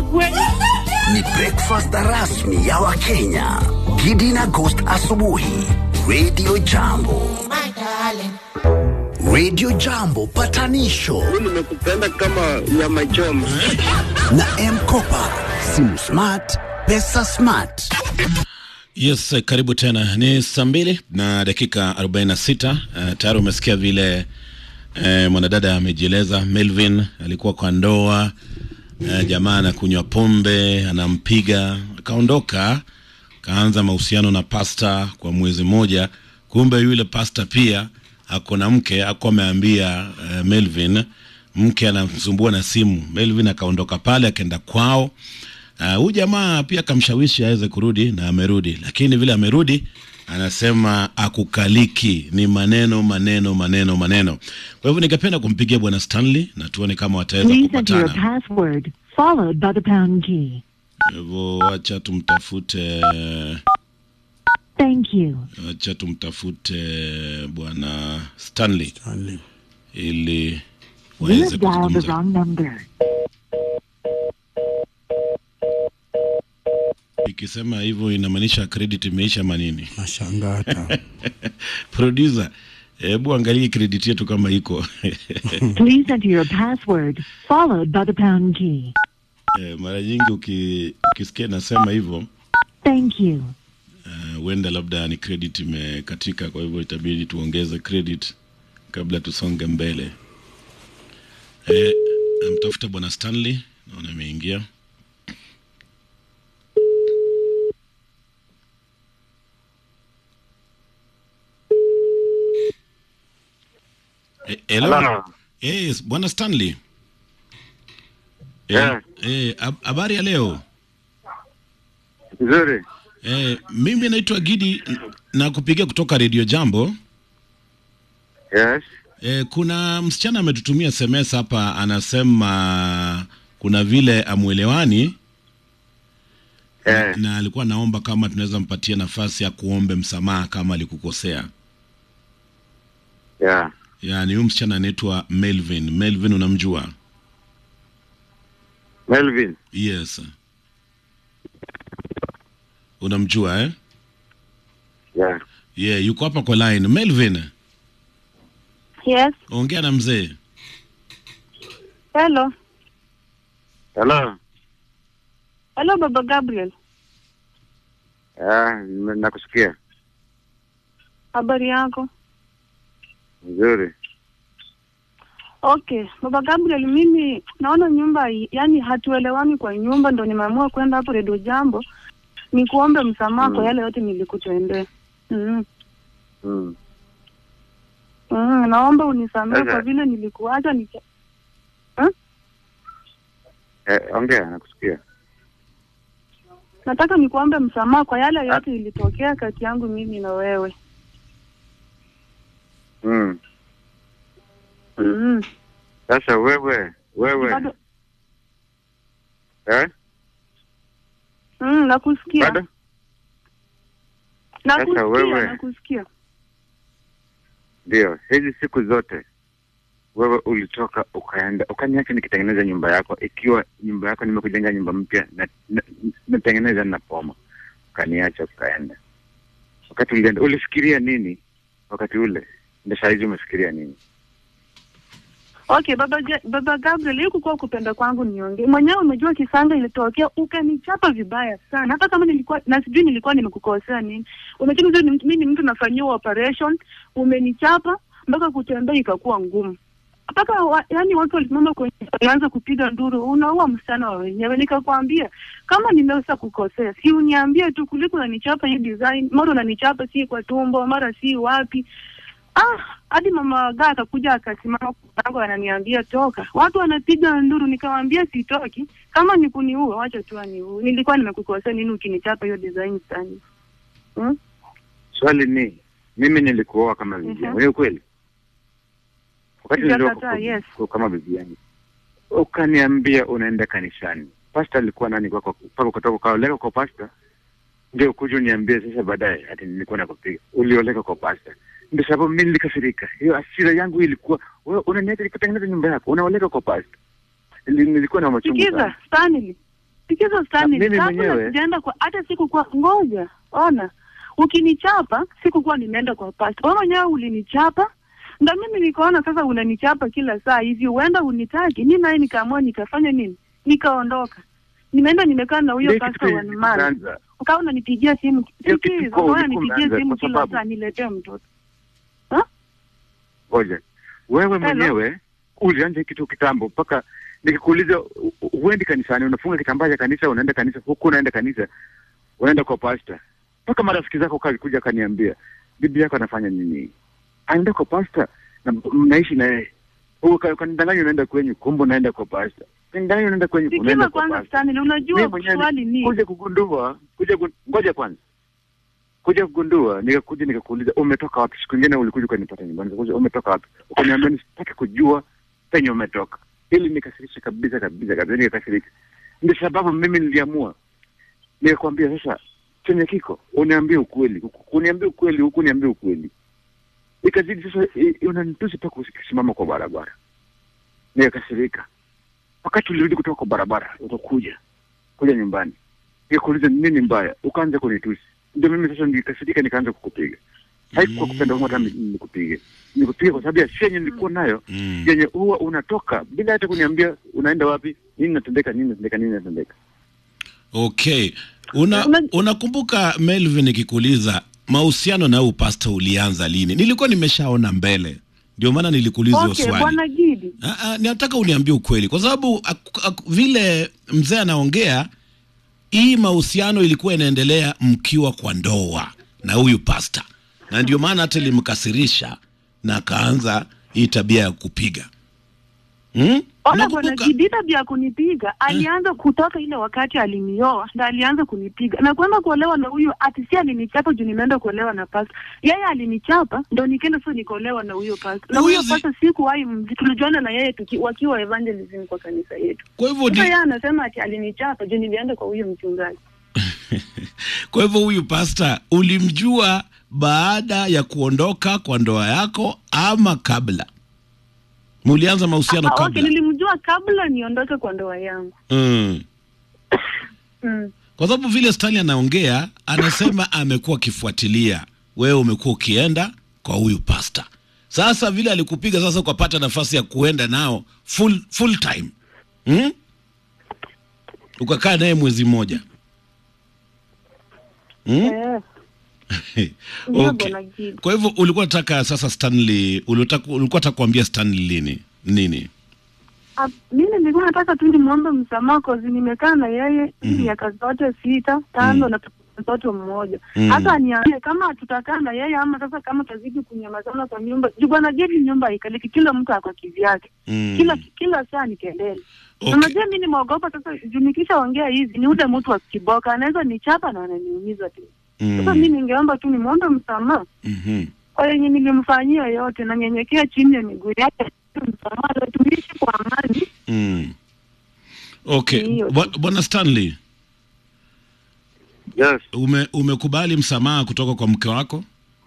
Agwe. Ni breakfast rasmi ya Wakenya. Gidi na Ghost asubuhi. Radio Jambo. Radio Jambo patanisho nimekupenda kama nyama choma. na M-Kopa. Simu smart, pesa smart. Yes, eh, karibu tena. Ni saa mbili na dakika 46. Uh, tayari umesikia vile uh, mwanadada amejieleza. Melvin alikuwa kwa ndoa uh, jamaa anakunywa pombe, anampiga, akaondoka, kaanza mahusiano na pasta kwa mwezi mmoja. Kumbe yule pasta pia ako na mke, ako ameambia uh, Melvin mke anamsumbua na simu. Melvin akaondoka pale akaenda kwao. Huyu uh, jamaa pia akamshawishi aweze kurudi na amerudi, lakini vile amerudi anasema akukaliki, ni maneno maneno maneno maneno. Kwa hivyo ningependa kumpigia bwana Stanley na tuone kama wataweza Please enter your kupatana. password, followed by the pound key. Kwa hivyo wacha tumtafute, Thank you. wacha tumtafute bwana Stanley ili You waweze have dialed the kuzungumza. wrong number. Ikisema hivyo inamaanisha credit imeisha manini? Nashangaa hata. Producer, hebu angalie credit yetu kama iko Please enter your password, followed by the pound key. Eh, mara nyingi uki, ukisikia nasema hivyo Thank you. eh, huenda labda ni credit imekatika, kwa hivyo itabidi tuongeze credit kabla tusonge mbele. Eh, amtafuta bwana Stanley, naona ameingia. Eh, hello. Hello. Yes, bwana Stanley. Yeah. Eh, hab- habari ya leo? Nzuri. Eh, mimi naitwa Gidi na kupigia kutoka Radio Jambo. Yes. Eh, kuna msichana ametutumia SMS hapa anasema kuna vile amwelewani Eh. na alikuwa naomba kama tunaweza mpatia nafasi ya kuombe msamaha kama alikukosea. Yeah. Yaani huyu msichana anaitwa Melvin. Melvin unamjua? Melvin. Yes. Unamjua eh? Yeah. Yeah, yuko hapa kwa line. Melvin, Yes. ongea na mzee. Hello. Hello. Hello Baba Gabriel. Yeah, nime- nakusikia. Habari yako? Nzuri. Okay, Baba Gabriel, mimi naona nyumba hii- yani hatuelewani kwa nyumba, ndo nimeamua kwenda hapo Redio Jambo nikuombe msamaha kwa Mm. yale yote nilikutendea. Mm. Mm. Mm, naomba unisamehe Sasa- kwa vile nilikuacha nika... Eh, ongea nakusikia. nataka nikuombe msamaha kwa yale yote ilitokea kati yangu mimi na wewe. Mm. Mm. Sasa wewe, wewe. Bado Eh? mm, nakusikia. Bado? Nakusikia, wewe- nakusikia. Ndio. Hizi siku zote wewe ulitoka ukaenda ukaniacha nikitengeneza nyumba yako, ikiwa nyumba yako nimekujenga nyumba mpya na na- natengeneza na poma, ukaniacha ukaenda. Wakati ulienda ulifikiria nini wakati ule? Ndio saa hizi umefikiria nini? Okay, baba Ja- baba Gabriel, hii kukuwa kupenda kwangu niongee. Mwenyewe umejua kisanga ilitokea ukanichapa vibaya sana. Hata kama nilikuwa na sijui nilikuwa nimekukosea nini. Umechini mzuri mimi ni mtu nafanyiwa operation, umenichapa mpaka kutembea ikakuwa ngumu. Mpaka wa, yani watu walisimama kwenye walianza kupiga nduru, unaua msichana wa wenyewe. Nikakwambia kama nimeweza kukosea, si uniambie tu kuliko unanichapa hii design, mara unanichapa si kwa tumbo, mara si wapi. Ah, hadi mama gaa akakuja akasimama kwangu ananiambia toka. Watu wanapiga nduru, nikamwambia sitoki. Kama ni kuniua, wacha tu aniue. Nilikuwa nimekukosea nini ukinichapa hiyo design sana? Hmm? Swali ni mimi nilikuoa kama bibi yangu, Mhm. ni ukweli? Wakati nilioa Sijakataa, kwa- yes. kwa- kama bibi yangu, ukaniambia unaenda kanisani. Pasta alikuwa nani kwako? Mpaka kutoka ukaoleka kwa pasta, ndio kuja uniambie sasa baadaye ati nilikuwa nakupiga. Ulioleka kwa pasta, ndio sababu mimi nilikasirika. Hiyo hasira yangu ilikuwa wewe unaniacha nikutengeneza nyumba yako, unaoleka kwa pasta. Nili- Nilikuwa na machungu Sikiza, sana. Stanley. Sikiza Stanley, mimi kabla mwenyewe- sijaenda kwa hata sikukuwa ngoja, ona, ukinichapa sikukuwa nimeenda kwa pasta, wewe mwenyewe ulinichapa ndo mimi nikaona sasa unanichapa kila saa hivi, huenda unitaki. Mi naye nikaamua nikafanya nini, nikaondoka, nimeenda nimekaa na huyo Ndio pasta kitu one month, kilianza. ukawa unanipigia simu, Ndio kitu sikiza, kwa ukawa ulikuwa unanipigia umeanza, simu kwa kila sababu- saa niletee mtoto. Ngoja, wewe mwenyewe ulianza hiki kitu kitambo, mpaka nikikuuliza u- u- huendi kanisani, unafunga kitambaa cha kanisa, unaenda kanisa, huku unaenda kanisa, unaenda kwa pasta, mpaka marafiki zako kalikuja kaniambia bibi yako anafanya nini, anaenda kwa pasta na mnaishi na yeye Uka- ukanidanganya unaenda kwenyu, kumbe unaenda kwa pasta, ukanidanganya unaenda kwenyu, Sikiza unaenda kwa kwanza pasta. Stanley, unajua Mimi mwenyewe swali ni kuja kugundua kuja gu- ngoja kwanza kuja kugundua nikakuja nikakuuliza umetoka wapi siku ingine ulikuja ukanipata nyumbani nikakuja umetoka wapi ukaniambia nisitaki kujua penye umetoka ili nikasirisha kabisa kabisa kabisa nikakasirika ndio sababu mimi niliamua nikakwambia sasa chenye kiko uniambie ukweli Huku- uniambie ukweli huku uniambie ukweli ikazidi sasa i- i- unanitusi mpaka ukisimama kwa barabara nikakasirika wakati ulirudi kutoka kwa barabara utakuja kuja nyumbani nikakuuliza nini mbaya ukaanza kunitusi ndio mimi sasa nikasirika nikaanza kukupiga haikuwa kupenda humo hata ni- nikupige nikupiga kwa sababu ya shia yenye nilikuwa nayo Mm. yenye huwa unatoka bila hata kuniambia unaenda wapi nini natendeka nini natendeka nini natendeka Okay. Una Una- unakumbuka Melvin nikikuuliza mahusiano na huyu pasta ulianza lini? Nilikuwa nimeshaona mbele. Ndio maana nilikuuliza hiyo okay, swali. bwana Gidi, Ah, ah, nataka uniambie ukweli kwa sababu ak- ak- vile mzee anaongea hii mahusiano ilikuwa inaendelea mkiwa kwa ndoa na huyu pasta, na ndio maana hata ilimkasirisha na akaanza hii tabia ya kupiga hmm? Ona bwana Unakumbuka? Gidi, tabia ya kunipiga alianza kutoka ile wakati alinioa, ndo alianza kunipiga na kwenda kuolewa na huyu ati si alinichapa juu nimeenda kuolewa na pasta. Yeye alinichapa ndo nikaenda sasa nikaolewa na huyo pasta, na huyo Huwezi- pasta sikuwahi mzi- tulijuana na yeye tuki, wakiwa evangelism kwa kanisa yetu. Kwa hivyo Sasa ni, yeye anasema ati alinichapa juu nilienda kwa huyo mchungaji. kwa hivyo huyu pasta ulimjua baada ya kuondoka kwa ndoa yako ama kabla? Mulianza mahusiano Ah, okay, kabla? nilimjua kabla niondoke kwa ndoa yangu. Mm. Mm. Kwa sababu vile Stanley anaongea, anasema amekuwa akifuatilia wewe, umekuwa ukienda kwa huyu pasta. Sasa vile alikupiga, sasa ukapata nafasi ya kuenda nao full, full time hmm? Ukakaa naye mwezi mmoja hmm? Eh, ndio okay. bwana Gidi. Kwa hivyo ulikuwa nataka sasa Stanley, ulitaka- ulikuwa nataka kuambia Stanley lini nini? Ah, mimi nilikuwa nataka tu nimwombe msamaha kozi nimekaa na yeye Mhm. miaka zote sita tano Mhm. na mtoto mmoja Mhm. hata aniambie kama tutakaa na yeye ama sasa kama tazidi kunyamazana kwa nyumba juu bwana Gedi nyumba haikaliki kila mtu ako kivyake Mm. kila kila saa ni kelele Okay. unajua mi nimeogopa sasa juu nikishaongea hizi ni ule mtu wa kiboka anaweza nichapa na ananiumiza tu sasa mi Mm. ningeomba tu nimwombe msamaha Mhm. kwa yenye nilimfanyia yote na nyenyekea chini ya miguu yake msamaha na tuishi kwa amani Mm. Okay, Ndiyo. Bwa- bwana Stanley, yes ume, umekubali msamaha kutoka kwa mke wako?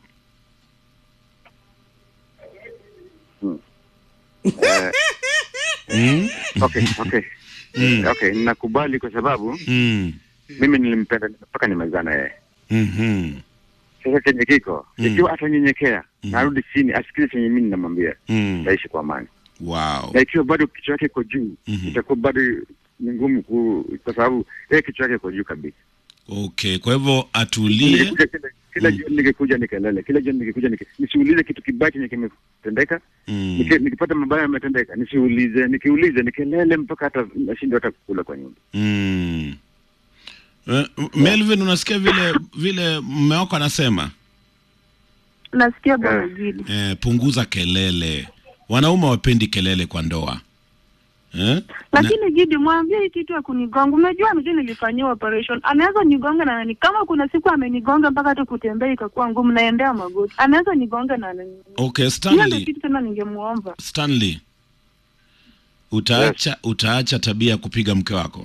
eh, Mm. okay okay Mm. okay nakubali kwa sababu Mm. mimi nilimpenda mpaka nimezaa na yeye Mhm. sasa chenye kiko Mm. ikiwa atanyenyekea Mhm. narudi chini asikize chenye mimi namwambia Mm. taishi kwa amani Wow. na ikiwa bado kichwa yake iko juu Mhm. itakuwa bado ni ngumu ku kwa sababu yeye kichwa yake iko juu kabisa Okay, kwa hivyo atulie. Ningekuja kila, kila Mm. jioni ningekuja nikelele kila jioni ningekuja nike, nisiulize kitu kibaya chenye kimetendeka Mm. Niki- nikipata mabaya yametendeka nisiulize nikiulize nikelele mpaka hata nashindwa hata kukula kwa nyumba Mm. Eh, Melvin, unasikia vile vile mume wako anasema nasikia bwana Eh. Gidi eh, punguza kelele. Wanaume wapendi kelele kwa ndoa eh? lakini Gidi mwambie hii kitu ya kunigonga. Unajua mjui nilifanyiwa operation, anaweza nigonga na nani, kama kuna siku amenigonga mpaka hata kutembea ikakuwa ngumu, naendea magoti, anaweza nigonga na nani. Okay, Hiyo ndio Stanley, kitu tena ningemuomba. Stanley, utaacha utaacha tabia ya kupiga mke wako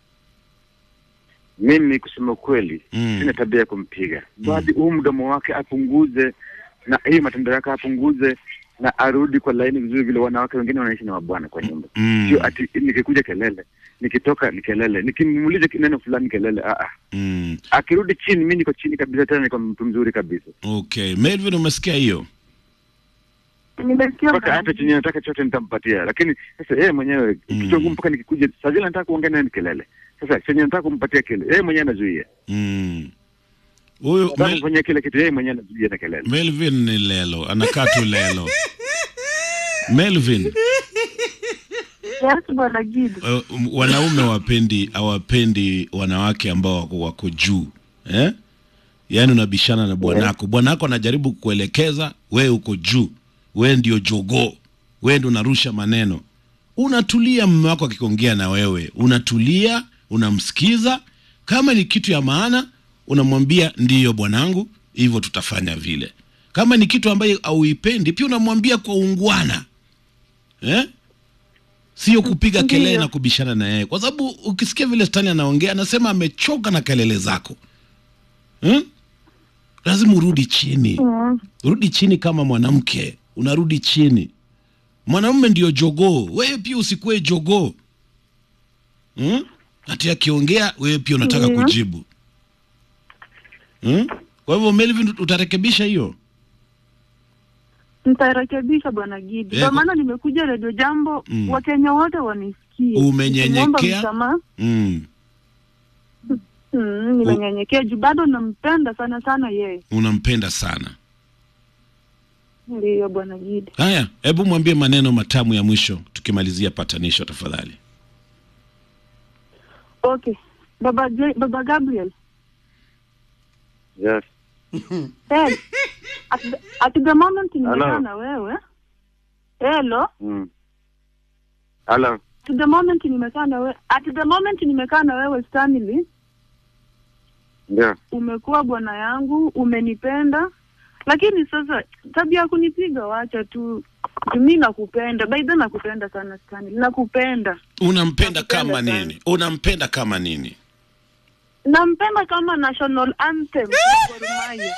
mimi kusema ukweli Mm. sina tabia ya kumpiga bali huu mdomo wake apunguze na hii matendo yake apunguze na arudi kwa laini vizuri vile wanawake wengine wanaishi na wabwana kwa nyumba Mm. sio ati nikikuja kelele nikitoka ni kelele, nikimuuliza neno fulani kelele. Ah, ah. mm. Akirudi chini, mi niko chini kabisa, tena niko mtu mzuri kabisa, Okay, Melvin, umesikia hiyo? Nimesikia mpaka bwana. hata chenye nataka chote nitampatia, lakini sasa yeye mwenyewe Mm. kichwa ngumu, mpaka nikikuja saa zile nataka kuongea naye ni kelele. Sasa chenye nataka kumpatia kile, yeye mwenyewe anazuia, Mm. Huyu nataka Mel, kumfanyia kile kitu, yeye mwenyewe anazuia na kelele. Melvin ni lelo, anakaa tu lelo. Melvin, Yes, bwana Gidi. uh, wanaume wapendi hawapendi wanawake ambao wako, wako juu eh? Yaani unabishana na bwanako, bwanako anajaribu kukuelekeza, wewe uko juu, wewe ndio jogoo, wewe ndio unarusha maneno. Unatulia, mume wako akiongea na wewe, unatulia, unamsikiza. Kama ni kitu ya maana, unamwambia ndiyo bwanangu, hivyo tutafanya vile. Kama ni kitu ambayo hauipendi, pia unamwambia kwa ungwana eh? sio kupiga Ndiyo. kelele na kubishana na yeye, kwa sababu ukisikia vile Stani anaongea anasema amechoka na kelele zako hmm? Lazima urudi chini, Mm. rudi chini kama mwanamke, unarudi chini. Mwanamume ndio jogoo, wewe pia usikuwe jogoo hmm? Ati akiongea wewe pia unataka Ndiyo. kujibu hmm? Kwa hivyo Melvin, utarekebisha hiyo Nitarekebisha bwana Gidi. Eh, Kwa kwa- maana nimekuja Radio Jambo, Mm. Wakenya wote wanisikie. Umenyenyekea? Nikimuomba msamaha. mm. Mm, nimenyenyekea juu bado nampenda sana sana yeye. Unampenda sana. Ndiyo bwana Gidi. Haya, hebu mwambie maneno matamu ya mwisho tukimalizia patanisho tafadhali. Okay. Baba J, Baba Gabriel. Yes. Hey, at, the, at the moment nimekaa Hello. na wewe. Hello. Mm. Hello. At the moment nimekaa na wewe. At the moment nimekaa na wewe Stanley. Ndio. umekuwa bwana yangu, umenipenda, lakini sasa tabia ya kunipiga wacha tu. Mi nakupenda, by the way nakupenda sana Stanley, nakupenda, Unampenda Nakupenda kama sana. nini? Unampenda kama nini? nampenda kama national anthem ya Gor Mahia.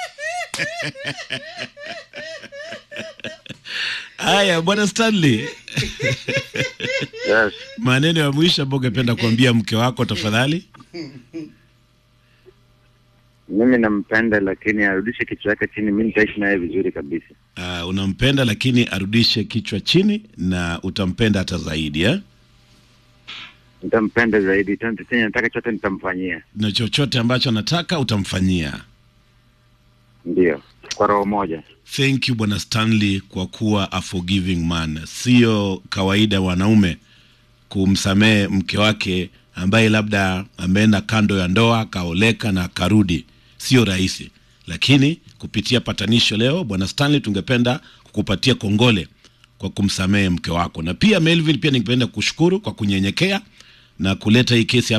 Haya, bwana Stanley, Yes. maneno ya mwisho ambayo ungependa kuambia mke wako tafadhali. Mimi nampenda lakini arudishe kichwa yake chini, mimi nitaishi naye vizuri kabisa. Uh, unampenda lakini arudishe kichwa chini na utampenda hata zaidi eh? Nitampenda zaidi, tena chenye nataka chote nitamfanyia. Na chochote ambacho anataka utamfanyia. Ndio. Kwa roho moja. Thank you bwana Stanley kwa kuwa a forgiving man. Sio kawaida wanaume kumsamehe mke wake ambaye labda ameenda kando ya ndoa akaoleka na akarudi, sio rahisi. Lakini kupitia patanisho leo, bwana Stanley, tungependa kukupatia kongole kwa kumsamehe mke wako, na pia Melvin, pia ningependa kushukuru kwa kunyenyekea na kuleta hii kesi